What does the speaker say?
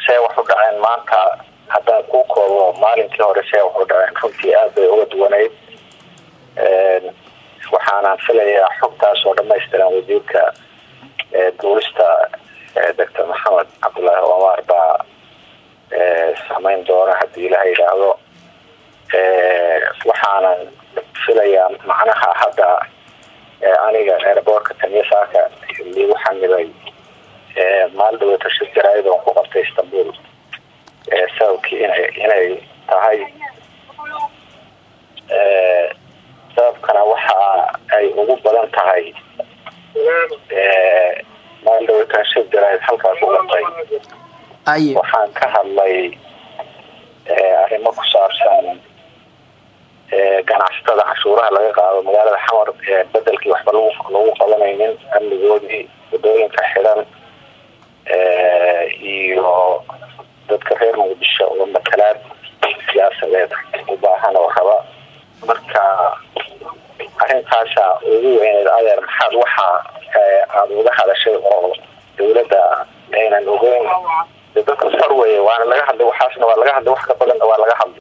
see wax u dhaceen maanta haddaan kuu koobo maalinkii hore see wax u dhaceen runtii aad bay uga duwaneyd waxaanaan filayaa xogtaas oo dhamaystiran wasiirka duulista doctor maxamed cabdullaahi omar baa samayn doona haddii ilaha yidhaahdo waxaanan filayaa macnaha hadda aniga airboortka tanyasaaka liigu xamibay maal dhaweyto shir jaraa'id oon ku qabtay istanbul sababkii ina inay tahay sababkana waxa ay ugu badan tahay maal dhaweytan shir jaraa'id halkaas u qabtay waxaan ka hadlay arrimo ku saabsan ganacsatada canshuuraha laga qaado magaalada xamar bedelkii waxba lagu lagu qabanaynin amnigoodii wadooyinka xiran iyo dadka reer muqdisho oo matalaad siyaasadeed u baahan oo raba marka arrintaasa ugu weyneed adeer maxaad waxa aada uga hadashay oo dawladda aynan ogeyn dadka far weye waana laga hadlay waxaasna waa laga hadlay wax ka badanna waa laga hadlay